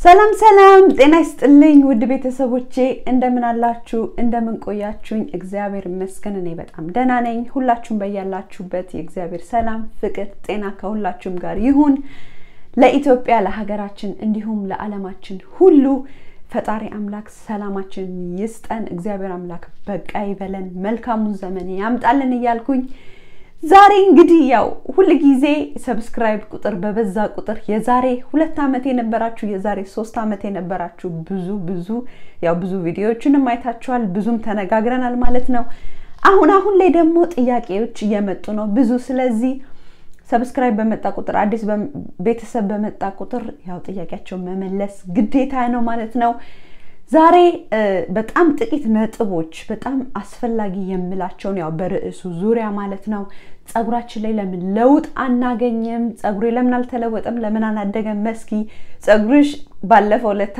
ሰላም ሰላም፣ ጤና ይስጥልኝ ውድ ቤተሰቦቼ እንደምን አላችሁ? እንደምን ቆያችሁኝ? እግዚአብሔር ይመስገን እኔ በጣም ደህና ነኝ። ሁላችሁም በያላችሁበት የእግዚአብሔር ሰላም፣ ፍቅር፣ ጤና ከሁላችሁም ጋር ይሁን። ለኢትዮጵያ ለሀገራችን፣ እንዲሁም ለዓለማችን ሁሉ ፈጣሪ አምላክ ሰላማችን ይስጠን። እግዚአብሔር አምላክ በቃ ይበለን፣ መልካሙን ዘመን ያምጣልን እያልኩኝ ዛሬ እንግዲህ ያው ሁል ጊዜ ሰብስክራይብ ቁጥር በበዛ ቁጥር የዛሬ ሁለት ዓመት የነበራችሁ የዛሬ ሶስት ዓመት የነበራችሁ ብዙ ብዙ ያው ብዙ ቪዲዮዎችንም አይታችኋል፣ ብዙም ተነጋግረናል ማለት ነው። አሁን አሁን ላይ ደግሞ ጥያቄዎች እየመጡ ነው ብዙ። ስለዚህ ሰብስክራይብ በመጣ ቁጥር አዲስ ቤተሰብ በመጣ ቁጥር ያው ጥያቄያቸውን መመለስ ግዴታ ነው ማለት ነው። ዛሬ በጣም ጥቂት ነጥቦች በጣም አስፈላጊ የምላቸውን ያው በርዕሱ ዙሪያ ማለት ነው። ፀጉራችን ላይ ለምን ለውጥ አናገኝም? ፀጉሬ ለምን አልተለወጠም? ለምን አላደገም? መስኪ ፀጉርሽ ባለፈው ለታ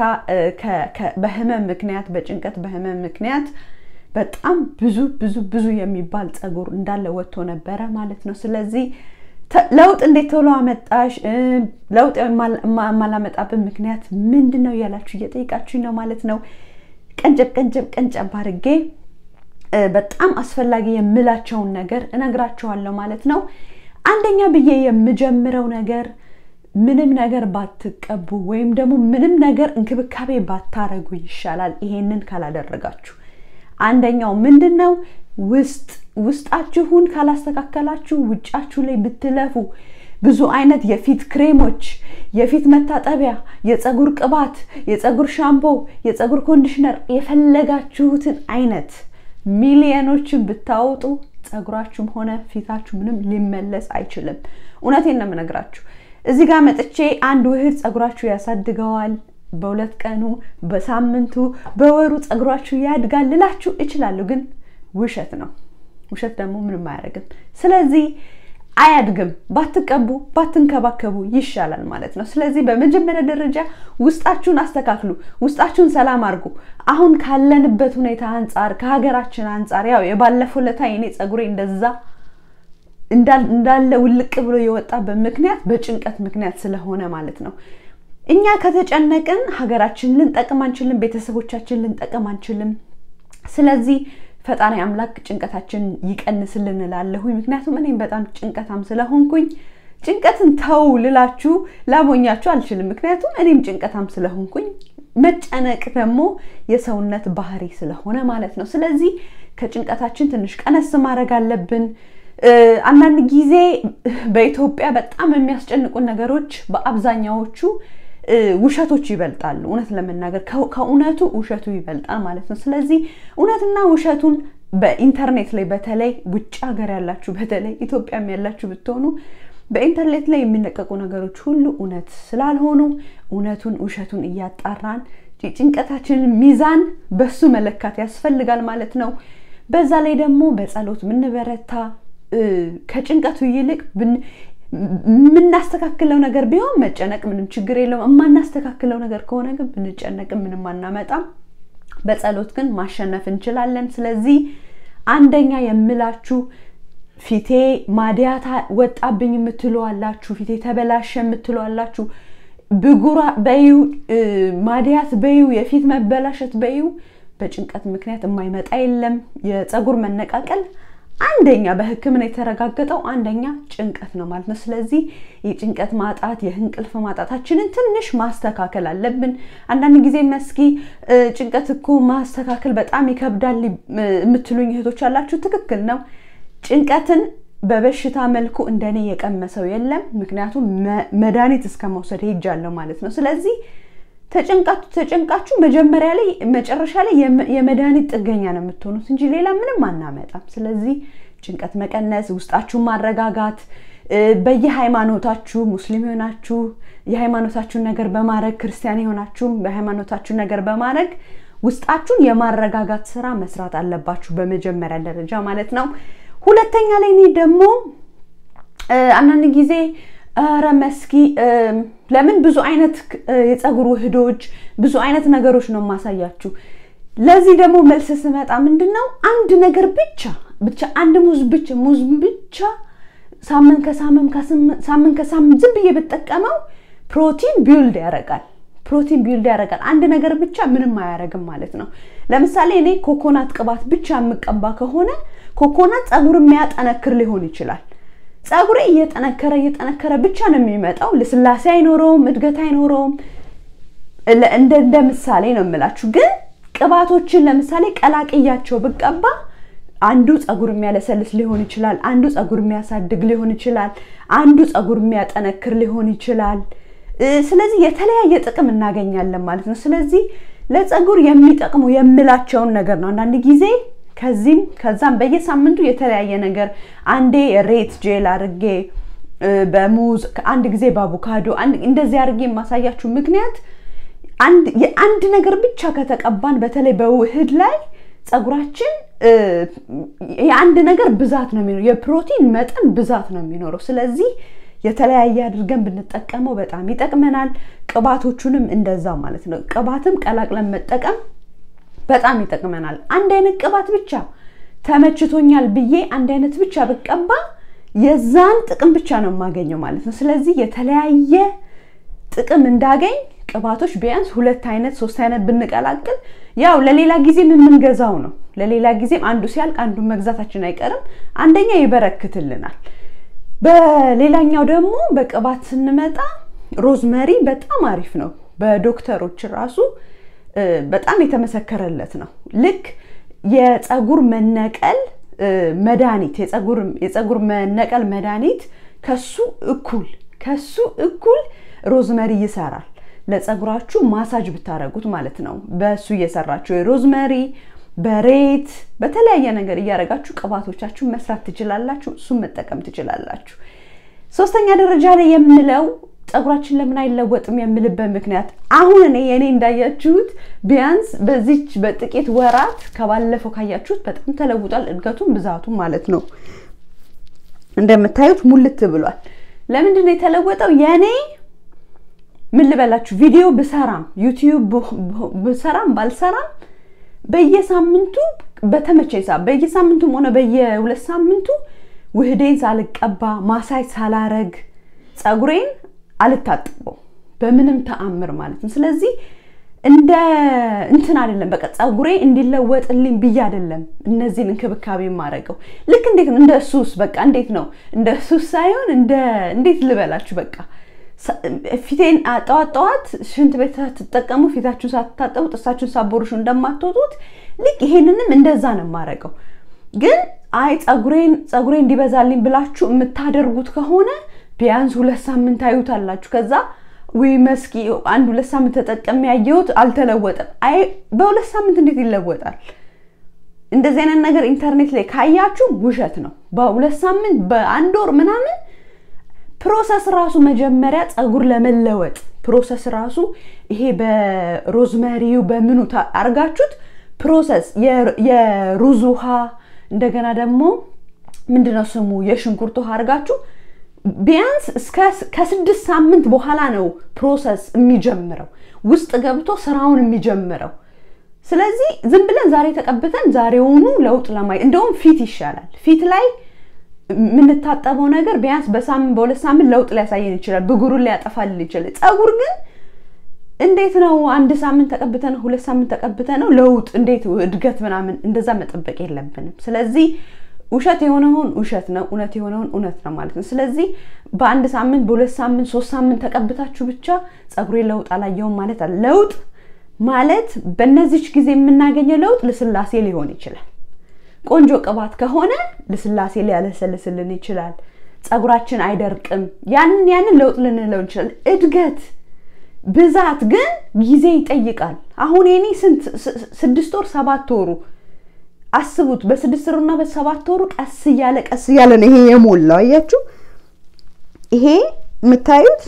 በህመም ምክንያት በጭንቀት በህመም ምክንያት በጣም ብዙ ብዙ ብዙ የሚባል ፀጉር እንዳለ ወጥቶ ነበረ ማለት ነው። ስለዚህ ለውጥ እንዴት ቶሎ አመጣሽ? ለውጥ የማላመጣብን ምክንያት ምንድን ነው እያላችሁ እየጠይቃችሁኝ ነው ማለት ነው። ቀንጨብ ቀንጨብ ቀንጨብ አድርጌ በጣም አስፈላጊ የምላቸውን ነገር እነግራችኋለሁ ማለት ነው። አንደኛ ብዬ የምጀምረው ነገር ምንም ነገር ባትቀቡ ወይም ደግሞ ምንም ነገር እንክብካቤ ባታረጉ ይሻላል፣ ይሄንን ካላደረጋችሁ። አንደኛው ምንድን ነው ውስጥ ውስጣችሁን ካላስተካከላችሁ ውጫችሁ ላይ ብትለፉ ብዙ አይነት የፊት ክሬሞች፣ የፊት መታጠቢያ፣ የፀጉር ቅባት፣ የፀጉር ሻምፖ፣ የፀጉር ኮንዲሽነር የፈለጋችሁትን አይነት ሚሊዮኖችን ብታወጡ ፀጉራችሁም ሆነ ፊታችሁ ምንም ሊመለስ አይችልም። እውነቴን ነው የምነግራችሁ። እዚህ ጋር መጥቼ አንድ ውህድ ፀጉራችሁ ያሳድገዋል በሁለት ቀኑ፣ በሳምንቱ፣ በወሩ ፀጉራችሁ ያድጋል ልላችሁ እችላለሁ ግን ውሸት ነው። ውሸት ደግሞ ምንም አያደርግም። ስለዚህ አያድግም። ባትቀቡ ባትንከባከቡ ይሻላል ማለት ነው። ስለዚህ በመጀመሪያ ደረጃ ውስጣችሁን አስተካክሉ፣ ውስጣችሁን ሰላም አድርጉ። አሁን ካለንበት ሁኔታ አንጻር ከሀገራችን አንጻር ያው የባለፈው ለታ የኔ ፀጉሬ እንደዛ እንዳለ ውልቅ ብሎ የወጣበት ምክንያት በጭንቀት ምክንያት ስለሆነ ማለት ነው። እኛ ከተጨነቅን ሀገራችን ልንጠቅም አንችልም፣ ቤተሰቦቻችን ልንጠቅም አንችልም። ስለዚህ ፈጣሪ አምላክ ጭንቀታችን ይቀንስልን እላለሁኝ። ምክንያቱም እኔም በጣም ጭንቀታም ስለሆንኩኝ ጭንቀትን ተው ልላችሁ ላሞኛችሁ አልችልም። ምክንያቱም እኔም ጭንቀታም ስለሆንኩኝ መጨነቅ ደግሞ የሰውነት ባህሪ ስለሆነ ማለት ነው። ስለዚህ ከጭንቀታችን ትንሽ ቀነስ ማድረግ አለብን። አንዳንድ ጊዜ በኢትዮጵያ በጣም የሚያስጨንቁን ነገሮች በአብዛኛዎቹ ውሸቶች ይበልጣሉ። እውነት ለመናገር ከእውነቱ ውሸቱ ይበልጣል ማለት ነው። ስለዚህ እውነትና ውሸቱን በኢንተርኔት ላይ በተለይ ውጭ ሀገር ያላችሁ በተለይ ኢትዮጵያም ያላችሁ ብትሆኑ በኢንተርኔት ላይ የሚለቀቁ ነገሮች ሁሉ እውነት ስላልሆኑ እውነቱን ውሸቱን እያጣራን ጭንቀታችንን ሚዛን በሱ መለካት ያስፈልጋል ማለት ነው። በዛ ላይ ደግሞ በጸሎት ምንበረታ ከጭንቀቱ ይልቅ የምናስተካክለው ነገር ቢሆን መጨነቅ ምንም ችግር የለውም። የማናስተካክለው ነገር ከሆነ ግን ብንጨነቅም ምንም አናመጣም። በጸሎት ግን ማሸነፍ እንችላለን። ስለዚህ አንደኛ የምላችሁ ፊቴ ማዲያት ወጣብኝ የምትሉ አላችሁ፣ ፊቴ ተበላሸ የምትሉ አላችሁ። ብጉራ በዩ ማዲያት በዩ የፊት መበላሸት በዩ በጭንቀት ምክንያት የማይመጣ የለም። የፀጉር መነቃቀል አንደኛ በሕክምና የተረጋገጠው አንደኛ ጭንቀት ነው ማለት ነው። ስለዚህ የጭንቀት ማጣት የእንቅልፍ ማጣታችንን ትንሽ ማስተካከል አለብን። አንዳንድ ጊዜ መስኪ ጭንቀት እኮ ማስተካከል በጣም ይከብዳል የምትሉኝ እህቶች አላችሁ። ትክክል ነው። ጭንቀትን በበሽታ መልኩ እንደኔ የቀመሰው የለም። ምክንያቱም መድኃኒት እስከ መውሰድ ሄጃለሁ ማለት ነው። ስለዚህ ተጨንቃችሁ ተጨንቃችሁ መጀመሪያ ላይ መጨረሻ ላይ የመድኃኒት ጥገኛ ነው የምትሆኑት እንጂ ሌላ ምንም አናመጣም። ስለዚህ ጭንቀት መቀነስ፣ ውስጣችሁን ማረጋጋት፣ በየሃይማኖታችሁ ሙስሊም የሆናችሁ የሃይማኖታችሁን ነገር በማድረግ ክርስቲያን የሆናችሁም በሃይማኖታችሁ ነገር በማድረግ ውስጣችሁን የማረጋጋት ስራ መስራት አለባችሁ በመጀመሪያ ደረጃ ማለት ነው። ሁለተኛ ላይ እኔ ደግሞ አንዳንድ ጊዜ ኧረ መስኪ ለምን ብዙ አይነት የፀጉር ውህዶች ብዙ አይነት ነገሮች ነው የማሳያችሁ። ለዚህ ደግሞ መልስ ስመጣ ምንድን ነው አንድ ነገር ብቻ ብቻ አንድ ሙዝ ብቻ ሙዝ ብቻ ሳምንት ከሳምንት ሳምንት ከሳምንት ዝም ብዬ ብጠቀመው ፕሮቲን ቢውልድ ያደርጋል። ፕሮቲን ቢልድ ያደርጋል። አንድ ነገር ብቻ ምንም አያደርግም ማለት ነው። ለምሳሌ እኔ ኮኮናት ቅባት ብቻ የምቀባ ከሆነ ኮኮናት ፀጉር የሚያጠነክር ሊሆን ይችላል። ፀጉሬ እየጠነከረ እየጠነከረ ብቻ ነው የሚመጣው። ልስላሴ አይኖረውም፣ እድገት አይኖረውም። እንደ ምሳሌ ነው የምላችሁ። ግን ቅባቶችን ለምሳሌ ቀላቅያቸው ብቀባ አንዱ ፀጉር የሚያለሰልስ ሊሆን ይችላል፣ አንዱ ፀጉር የሚያሳድግ ሊሆን ይችላል፣ አንዱ ፀጉር የሚያጠነክር ሊሆን ይችላል። ስለዚህ የተለያየ ጥቅም እናገኛለን ማለት ነው። ስለዚህ ለፀጉር የሚጠቅሙ የምላቸውን ነገር ነው አንዳንድ ጊዜ ከዚህም ከዛም በየሳምንቱ የተለያየ ነገር አንዴ ሬት ጄል አድርጌ በሙዝ አንድ ጊዜ በአቮካዶ እንደዚህ አድርጌ የማሳያችሁ ምክንያት የአንድ ነገር ብቻ ከተቀባን በተለይ በውህድ ላይ ፀጉራችን የአንድ ነገር ብዛት ነው የሚኖረው፣ የፕሮቲን መጠን ብዛት ነው የሚኖረው። ስለዚህ የተለያየ አድርገን ብንጠቀመው በጣም ይጠቅመናል። ቅባቶቹንም እንደዛ ማለት ነው። ቅባትም ቀላቅለን መጠቀም በጣም ይጠቅመናል። አንድ አይነት ቅባት ብቻ ተመችቶኛል ብዬ አንድ አይነት ብቻ ብቀባ የዛን ጥቅም ብቻ ነው የማገኘው ማለት ነው። ስለዚህ የተለያየ ጥቅም እንዳገኝ ቅባቶች ቢያንስ ሁለት አይነት ሶስት አይነት ብንቀላቅል ያው ለሌላ ጊዜም የምንገዛው ነው። ለሌላ ጊዜም አንዱ ሲያልቅ አንዱን መግዛታችን አይቀርም። አንደኛ ይበረክትልናል። በሌላኛው ደግሞ በቅባት ስንመጣ ሮዝመሪ በጣም አሪፍ ነው። በዶክተሮች ራሱ በጣም የተመሰከረለት ነው። ልክ የፀጉር መነቀል መድኃኒት የፀጉር መነቀል መድኃኒት ከሱ እኩል ከሱ እኩል ሮዝመሪ ይሰራል። ለፀጉራችሁ ማሳጅ ብታረጉት ማለት ነው። በእሱ እየሰራችሁ የሮዝመሪ በሬት በተለያየ ነገር እያደረጋችሁ ቅባቶቻችሁ መስራት ትችላላችሁ። እሱን መጠቀም ትችላላችሁ። ሶስተኛ ደረጃ ላይ የምለው ፀጉራችን ለምን አይለወጥም የምልበት ምክንያት አሁን እኔ የእኔ እንዳያችሁት ቢያንስ በዚች በጥቂት ወራት ከባለፈው ካያችሁት በጣም ተለውጧል። እድገቱም ብዛቱም ማለት ነው። እንደምታዩት ሙልት ብሏል። ለምንድን ነው የተለወጠው? የእኔ ምን ልበላችሁ ቪዲዮ ብሰራም ዩቲዩብ ብሰራም ባልሰራም በየሳምንቱ በተመቸኝ ሰዓት በየሳምንቱም ሆነ በየሁለት ሳምንቱ ውህዴን ሳልቀባ ማሳጅ ሳላረግ ፀጉሬን አልታጥበው በምንም ተአምር ማለት ነው። ስለዚህ እንደ እንትን አይደለም፣ በቃ ፀጉሬ እንዲለወጥልኝ ብዬ አይደለም እነዚህን እንክብካቤ የማደርገው። ልክ እንዴት ነው እንደ ሱስ በቃ እንዴት ነው እንደ ሱስ ሳይሆን እንደ እንዴት ልበላችሁ በቃ ፊቴን ጠዋት ጠዋት ሽንት ቤት ሳትጠቀሙ ፊታችሁን ሳትታጠቡ ጥርሳችሁን ሳቦርሹ እንደማትወጡት ልክ ይሄንንም እንደዛ ነው የማደርገው። ግን አይ ፀጉሬን ፀጉሬ እንዲበዛልኝ ብላችሁ የምታደርጉት ከሆነ ቢያንስ ሁለት ሳምንት ታዩታላችሁ። ከዛ ወይ መስኪ አንድ ሁለት ሳምንት ተጠቀሚ ያየሁት አልተለወጠም። አይ በሁለት ሳምንት እንዴት ይለወጣል? እንደዚህ አይነት ነገር ኢንተርኔት ላይ ካያችሁ ውሸት ነው። በሁለት ሳምንት በአንድ ወር ምናምን ፕሮሰስ ራሱ መጀመሪያ ፀጉር ለመለወጥ ፕሮሰስ ራሱ ይሄ በሮዝመሪው በምኑ አርጋችሁት ፕሮሰስ የሩዝ ውሃ እንደገና ደግሞ ምንድነው ስሙ የሽንኩርት ውሃ አርጋችሁ ቢያንስ ከስድስት ሳምንት በኋላ ነው ፕሮሰስ የሚጀምረው ውስጥ ገብቶ ስራውን የሚጀምረው። ስለዚህ ዝም ብለን ዛሬ ተቀብተን ዛሬውኑ ለውጥ ለማየት እንደውም ፊት ይሻላል። ፊት ላይ የምንታጠበው ነገር ቢያንስ በሳምንት በሁለት ሳምንት ለውጥ ሊያሳየን ይችላል። ብጉሩን ሊያጠፋልን ይችላል። ፀጉር ግን እንዴት ነው አንድ ሳምንት ተቀብተ ነው ሁለት ሳምንት ተቀብተ ነው ለውጥ እንዴት እድገት ምናምን እንደዛ መጠበቅ የለብንም። ስለዚህ ውሸት የሆነውን ውሸት ነው፣ እውነት የሆነውን እውነት ነው ማለት ነው። ስለዚህ በአንድ ሳምንት በሁለት ሳምንት ሶስት ሳምንት ተቀብታችሁ ብቻ ፀጉሬ ለውጥ አላየውም ማለት አለ። ለውጥ ማለት በእነዚች ጊዜ የምናገኘው ለውጥ ልስላሴ ሊሆን ይችላል። ቆንጆ ቅባት ከሆነ ልስላሴ ሊያለሰልስልን ይችላል። ፀጉራችን አይደርቅም። ያንን ያንን ለውጥ ልንለው እንችላለን። እድገት ብዛት ግን ጊዜ ይጠይቃል። አሁን የኔ ስንት ስድስት ወር ሰባት ወሩ አስቡት። በስድስት ወሩና በሰባት ወሩ ቀስ እያለ ቀስ እያለ ነው ይሄ የሞላው። አያችሁ፣ ይሄ የምታዩት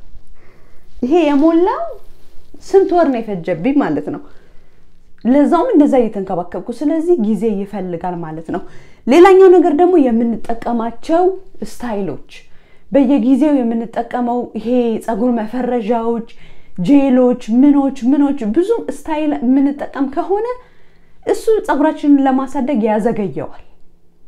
ይሄ የሞላው ስንት ወር ነው የፈጀብኝ ማለት ነው። ለዛውም እንደዛ እየተንከባከብኩ። ስለዚህ ጊዜ ይፈልጋል ማለት ነው። ሌላኛው ነገር ደግሞ የምንጠቀማቸው ስታይሎች በየጊዜው የምንጠቀመው ይሄ ፀጉር መፈረዣዎች፣ ጄሎች፣ ምኖች ምኖች ብዙ ስታይል የምንጠቀም ከሆነ እሱ ፀጉራችንን ለማሳደግ ያዘገየዋል።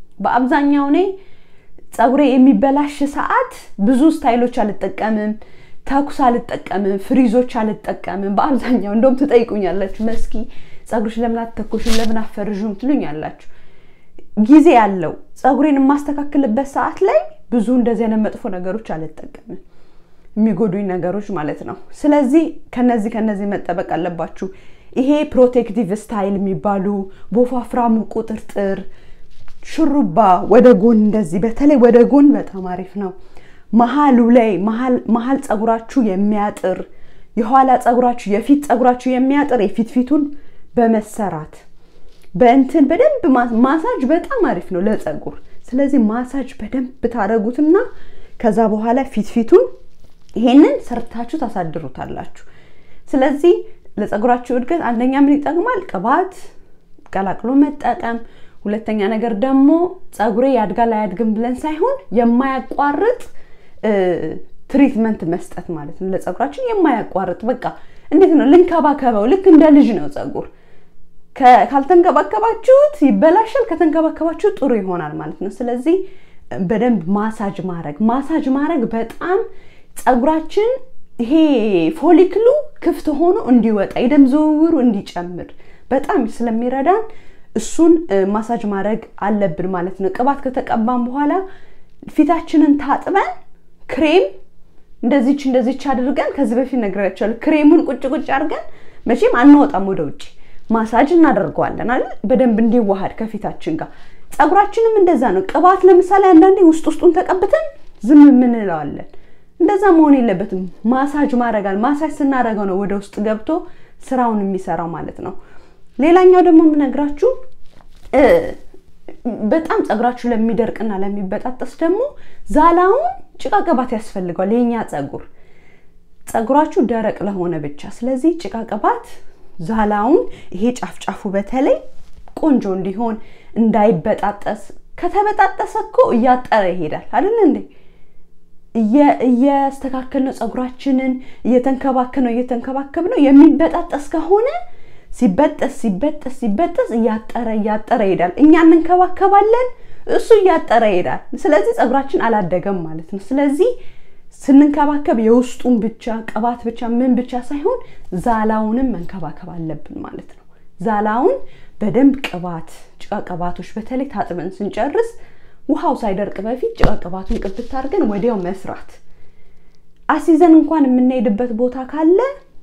በአብዛኛው እኔ ፀጉሬ የሚበላሽ ሰዓት ብዙ ስታይሎች አልጠቀምም። ተኩስ አልጠቀምም፣ ፍሪዞች አልጠቀምም። በአብዛኛው እንደውም ትጠይቁኛላችሁ፣ መስኪ ፀጉርሽ ለምን አትተኩሽም፣ ለምን አፈርዥም ትሉኛላችሁ። ጊዜ ያለው ፀጉሬን የማስተካክልበት ሰዓት ላይ ብዙ እንደዚህ አይነት መጥፎ ነገሮች አልጠቀምም፣ የሚጎዱኝ ነገሮች ማለት ነው። ስለዚህ ከነዚህ ከነዚህ መጠበቅ አለባችሁ። ይሄ ፕሮቴክቲቭ ስታይል የሚባሉ በወፋፍራሙ ቁጥርጥር ሹሩባ ወደ ጎን እንደዚህ በተለይ ወደ ጎን በጣም አሪፍ ነው። መሀሉ ላይ መሀል ፀጉራችሁ የሚያጥር የኋላ ፀጉራችሁ የፊት ፀጉራችሁ የሚያጥር የፊት ፊቱን በመሰራት በእንትን በደንብ ማሳጅ በጣም አሪፍ ነው ለፀጉር። ስለዚህ ማሳጅ በደንብ ታደርጉትና ከዛ በኋላ ፊት ፊቱን ይሄንን ሰርታችሁ ታሳድሩታላችሁ። ስለዚህ ለፀጉራችሁ እድገት አንደኛ ምን ይጠቅማል? ቅባት ቀላቅሎ መጠቀም። ሁለተኛ ነገር ደግሞ ፀጉሬ ያድጋል አያድግም ብለን ሳይሆን የማያቋርጥ ትሪትመንት መስጠት ማለት ነው። ለፀጉራችን የማያቋርጥ በቃ እንዴት ነው ልንከባከበው። ልክ እንደ ልጅ ነው ፀጉር። ካልተንከባከባችሁት ይበላሻል፣ ከተንከባከባችሁት ጥሩ ይሆናል ማለት ነው። ስለዚህ በደንብ ማሳጅ ማድረግ ማሳጅ ማድረግ በጣም ፀጉራችን ይሄ ፎሊክሉ ክፍት ሆኖ እንዲወጣ የደም ዝውውሩ እንዲጨምር በጣም ስለሚረዳን እሱን ማሳጅ ማድረግ አለብን ማለት ነው። ቅባት ከተቀባን በኋላ ፊታችንን ታጥበን ክሬም እንደዚች እንደዚች አድርገን ከዚህ በፊት ነግሬያቸዋለሁ። ክሬሙን ቁጭ ቁጭ አድርገን መቼም አንወጣም ወደ ውጭ ማሳጅ እናደርገዋለን አይደል? በደንብ እንዲዋሃድ ከፊታችን ጋር። ፀጉራችንም እንደዛ ነው። ቅባት ለምሳሌ አንዳንዴ ውስጥ ውስጡን ተቀብተን ዝም የምንለዋለን። እንደዛ መሆን የለበትም። ማሳጅ ማድረጋል። ማሳጅ ስናደርገው ነው ወደ ውስጥ ገብቶ ስራውን የሚሰራው ማለት ነው። ሌላኛው ደግሞ የምነግራችሁ በጣም ፀጉራችሁ ለሚደርቅና ለሚበጣጠስ ደግሞ ዛላውን ጭቃ ቅባት ያስፈልገዋል። የኛ ፀጉር ፀጉራችሁ ደረቅ ለሆነ ብቻ። ስለዚህ ጭቃ ቅባት ዛላውን ይሄ ጫፍጫፉ በተለይ ቆንጆ እንዲሆን እንዳይበጣጠስ። ከተበጣጠሰ እኮ እያጠረ ይሄዳል አይደል እንዴ? እያስተካከል ነው ፀጉራችንን እየተንከባከብ ነው እየተንከባከብ ነው የሚበጣጠስ ከሆነ ሲበጠስ ሲበጠስ ሲበጠስ እያጠረ እያጠረ ይሄዳል። እኛ እንንከባከባለን፣ እሱ እያጠረ ይሄዳል። ስለዚህ ፀጉራችን አላደገም ማለት ነው። ስለዚህ ስንንከባከብ የውስጡን ብቻ ቅባት ብቻ ምን ብቻ ሳይሆን ዛላውንም መንከባከብ አለብን ማለት ነው። ዛላውን በደንብ ቅባት ጭቃ ቅባቶች በተለይ ታጥበን ስንጨርስ ውሃው ሳይደርቅ በፊት ጭቃ ቅባቱን ቅብት አድርገን ወዲያው መስራት። አሲዘን እንኳን የምንሄድበት ቦታ ካለ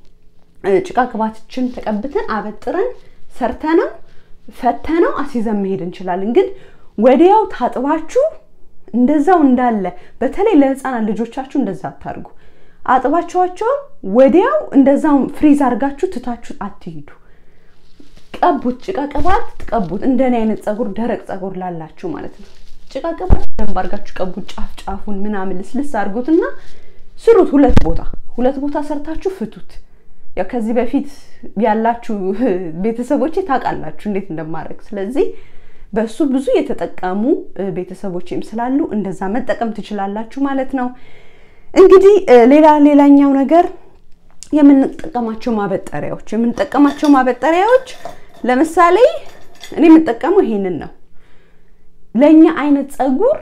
ጭቃ ቅባቶችን ተቀብተን አበጥረን ሰርተነው ፈተነው አሲዘን መሄድ እንችላለን። ግን ወዲያው ታጥባችሁ እንደዛው እንዳለ በተለይ ለህፃናት ልጆቻችሁ እንደዛ አታርጉ። አጥባችኋቸው ወዲያው እንደዛው ፍሪዝ አድርጋችሁ ትታችሁ አትሂዱ። ቀቡት፣ ጭቃ ቅባት ቀቡት። እንደኔ አይነት ፀጉር ደረቅ ፀጉር ላላችሁ ማለት ነው። ጭቃ ቅባት በደንብ አድርጋችሁ ቀቡት። ጫፍ ጫፉን ምናምን ልስልስ አድርጉትና ስሩት። ሁለት ቦታ ሁለት ቦታ ሰርታችሁ ፍቱት። ያው ከዚህ በፊት ያላችሁ ቤተሰቦቼ ታውቃላችሁ እንዴት እንደማድረግ። ስለዚህ በሱ ብዙ የተጠቀሙ ቤተሰቦችም ስላሉ እንደዛ መጠቀም ትችላላችሁ ማለት ነው። እንግዲህ ሌላ ሌላኛው ነገር የምንጠቀማቸው ማበጠሪያዎች የምንጠቀማቸው ማበጠሪያዎች ለምሳሌ እኔ የምጠቀመው ይሄንን ነው። ለእኛ አይነት ፀጉር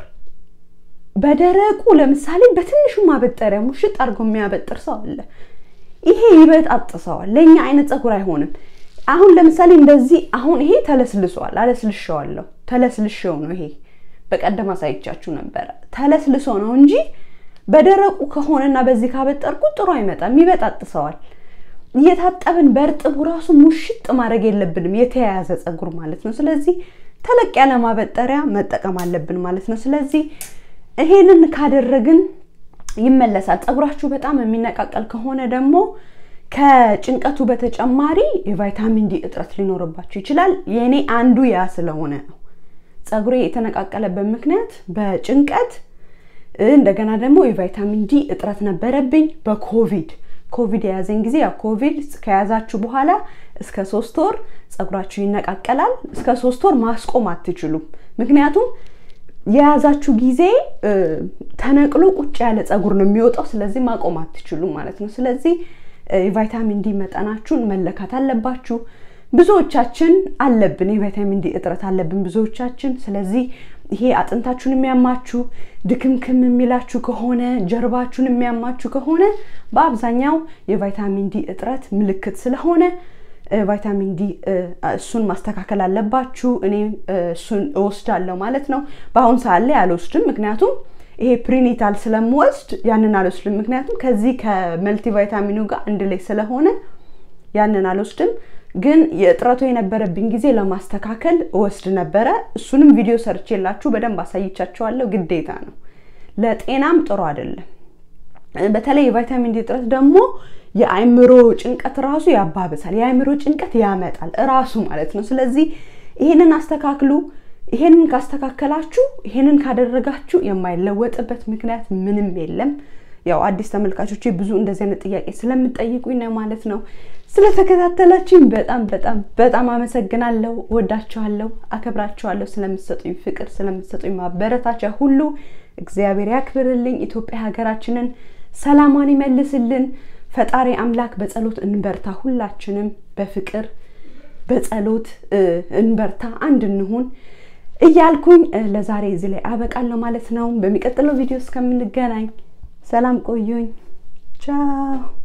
በደረቁ ለምሳሌ በትንሹ ማበጠሪያ ሙሽጥ አድርጎ የሚያበጥር ሰው አለ። ይሄ ይበጣጥሰዋል። ለእኛ አይነት ፀጉር አይሆንም። አሁን ለምሳሌ እንደዚህ አሁን ይሄ ተለስልሷል፣ አለስልሸዋለሁ። ተለስልሸው ነው ይሄ በቀደም አሳይቻችሁ ነበረ። ተለስልሶ ነው እንጂ በደረቁ ከሆነና በዚህ ካበጠርኩት ጥሩ አይመጣም፣ ይበጣጥሰዋል። እየታጠብን በእርጥቡ ራሱ ሙሽጥ ማድረግ የለብንም የተያያዘ ፀጉር ማለት ነው። ስለዚህ ተለቅ ያለ ማበጠሪያ መጠቀም አለብን ማለት ነው። ስለዚህ ይሄንን ካደረግን ይመለሳል። ፀጉራችሁ በጣም የሚነቃቀል ከሆነ ደግሞ ከጭንቀቱ በተጨማሪ የቫይታሚን ዲ እጥረት ሊኖርባችሁ ይችላል። የእኔ አንዱ ያ ስለሆነ ነው። ፀጉሬ የተነቃቀለበት ምክንያት በጭንቀት እንደገና ደግሞ የቫይታሚን ዲ እጥረት ነበረብኝ በኮቪድ ኮቪድ የያዘኝ ጊዜ ያው ኮቪድ ከያዛችሁ በኋላ እስከ ሶስት ወር ፀጉራችሁ ይነቃቀላል። እስከ ሶስት ወር ማስቆም አትችሉም። ምክንያቱም የያዛችሁ ጊዜ ተነቅሎ ቁጭ ያለ ፀጉር ነው የሚወጣው። ስለዚህ ማቆም አትችሉም ማለት ነው። ስለዚህ የቫይታሚን ዲ መጠናችሁን መለካት አለባችሁ። ብዙዎቻችን አለብን፣ የቫይታሚን ዲ እጥረት አለብን ብዙዎቻችን። ስለዚህ ይሄ አጥንታችሁን የሚያማችሁ ድክምክም የሚላችሁ ከሆነ ጀርባችሁን የሚያማችሁ ከሆነ በአብዛኛው የቫይታሚን ዲ እጥረት ምልክት ስለሆነ ቫይታሚን ዲ እሱን ማስተካከል አለባችሁ። እኔ እሱን እወስዳለሁ ማለት ነው። በአሁን ሰዓት ላይ አልወስድም፣ ምክንያቱም ይሄ ፕሪኒታል ስለምወስድ ያንን አልወስድም። ምክንያቱም ከዚህ ከመልቲ ቫይታሚኑ ጋር አንድ ላይ ስለሆነ ያንን አልወስድም። ግን የእጥረቱ የነበረብኝ ጊዜ ለማስተካከል እወስድ ነበረ። እሱንም ቪዲዮ ሰርቼላችሁ በደንብ አሳይቻችኋለሁ። ግዴታ ነው፣ ለጤናም ጥሩ አይደለም። በተለይ የቫይታሚን ዲ እጥረት ደግሞ የአእምሮ ጭንቀት ራሱ ያባብሳል። የአእምሮ ጭንቀት ያመጣል እራሱ ማለት ነው። ስለዚህ ይሄንን አስተካክሉ። ይሄንን ካስተካከላችሁ፣ ይሄንን ካደረጋችሁ የማይለወጥበት ምክንያት ምንም የለም። ያው አዲስ ተመልካቾቼ ብዙ እንደዚህ አይነት ጥያቄ ስለምጠይቁኝ ነው ማለት ነው። ስለተከታተላችሁኝ በጣም በጣም በጣም አመሰግናለሁ። ወዳችኋለሁ፣ አከብራችኋለሁ። ስለምትሰጡኝ ፍቅር፣ ስለምትሰጡኝ ማበረታቻ ሁሉ እግዚአብሔር ያክብርልኝ። ኢትዮጵያ ሀገራችንን ሰላሟን ይመልስልን። ፈጣሪ አምላክ በጸሎት እንበርታ። ሁላችንም በፍቅር በጸሎት እንበርታ፣ አንድ እንሁን እያልኩኝ ለዛሬ እዚህ ላይ አበቃለሁ ማለት ነው። በሚቀጥለው ቪዲዮ እስከምንገናኝ ሰላም ቆዩኝ። ቻው